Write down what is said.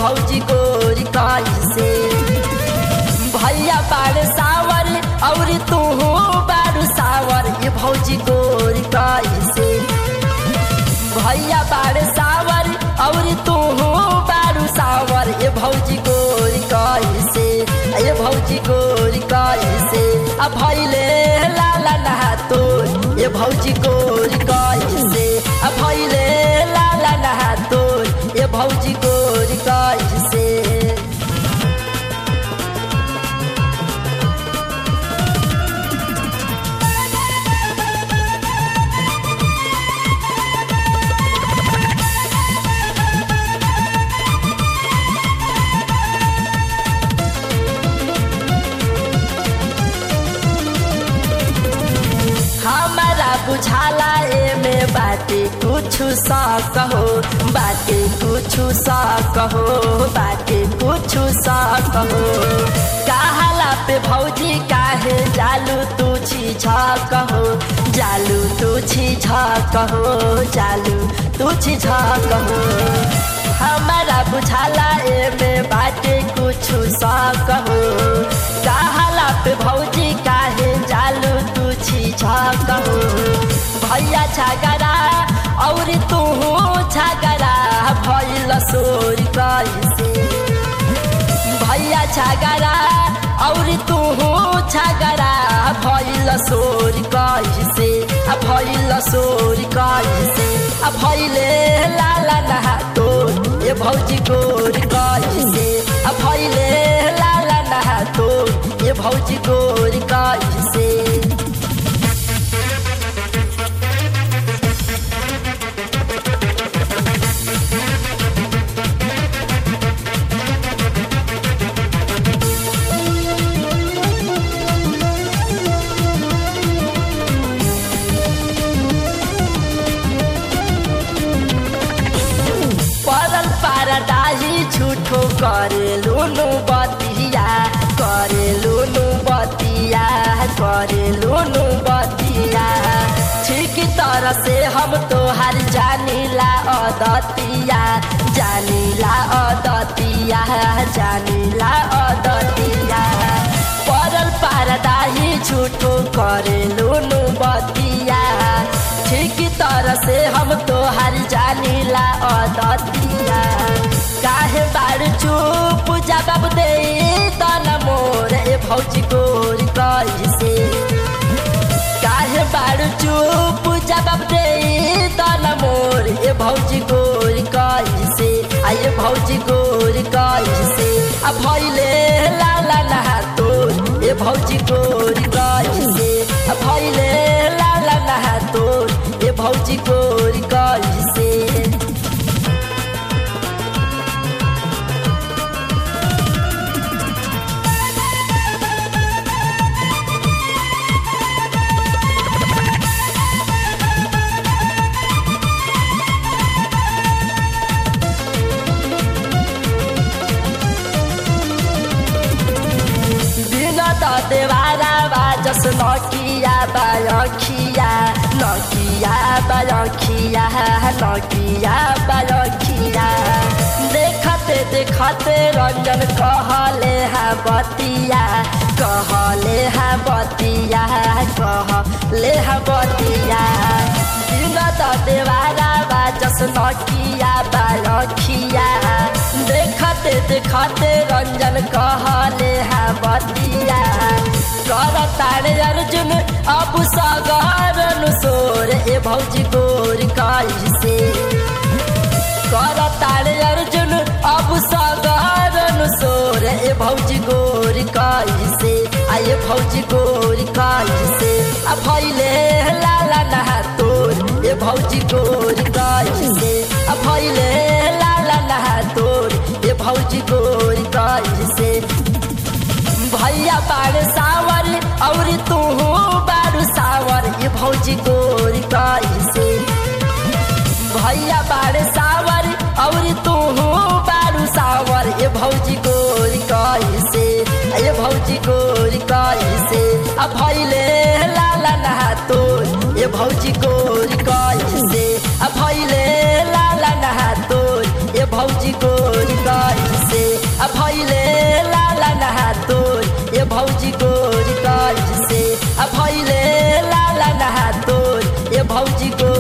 भौजी गोरी कैसे भैया बाड़ सावर और तू बारू सावर ये भौजी गोरी कैसे भैया बाड़ सावर और तू बारू सावर ये भौजी गोरी कैसे ये भौजी गोरी कैसे आ भैले लाला नहा तो ये भौजी गोरी कैसे आ भैले लाला नहा तो ये भौजी गोरी कैसे हमारा बुझाला एमे बाटे कुछु सा कहो बाटे कुछु सा कहो बाटे कुछु सा कहो काहला पे भौजी काहे जालू तू छी झा कहो जालू तू छी झा कहो जालू तू छी झा कहो हमारा बुझाला एमे बाटे कुछु सा कहो काहला पे भौजी काहे जालू तू छी झा कहो भैया छागरा और तू छागरा भैल सोरी कैसे भैया छागरा और तू छागरा भैल सोरी कैसे आ भैल सोरी कैसे आ भैले लाला नहा तो ये भौजी गोरी कैसे आ भैले लाला नहा तो ये भौजी गोरी कैसे परल पारदाही झूठो करे लुनु बतिया करे लुनु बतिया करे लुनु बतिया ठीक तरह से हम तोहार जानीला अदतिया जानीला अदतिया जानीला अदतिया परल पारदाही झूठो करे लुनु बतिया ठीक तरह से हम तोहार जानीला अदतिया काहे बार चुप जवाब दे तन मोर ए भौजी गोरी कैसे काहे बार चुप जवाब दे तन मोर ए भौजी गोरी कैसे आ ये भौजी गोरी कैसे आ भैले लाला नहा तो ए भौजी गोरी कैसे आ भैले लाला नहा तो ए भौजी गोरी कैसे बिनत देवारा बाजस नकिया बालखिया नकिया बालखिया नकिया बालखिया देखते देखते रंजन कहले हा बतिया कहले हा बतिया कहले हा बतिया बिनत देवारा बाजस नकिया बालखिया देखते देखते रंजन कहले हा बतिया कर तारे अर्जुन अब सगर सोर ए भौजी गोर कैसे कर तारे अर्जुन अब सगर सोर ए भौजी गोर कैसे आ ये भौजी गोर कैसे आ भैले लाला नहा तोर ए भौजी गोर कैसे आ भैले लाला नहा तोर ए भौजी गोर कैसे भैया बाड़ सावर और तू बारू सावर ये भौजी गोरी कैसे भैया बाड़ सावर और तू बारू सावर ये भौजी गोरी कैसे ये भौजी गोरी कैसे आ भैले लाला नहा तो ये भौजी गोरी कैसे आ भैले लाला नहा तो ये भौजी गोरी कैसे आ भैले लाला नहा तोर ये भौजी गोर गंज से आ भैले लाला नहा तोर ये भौजी गोर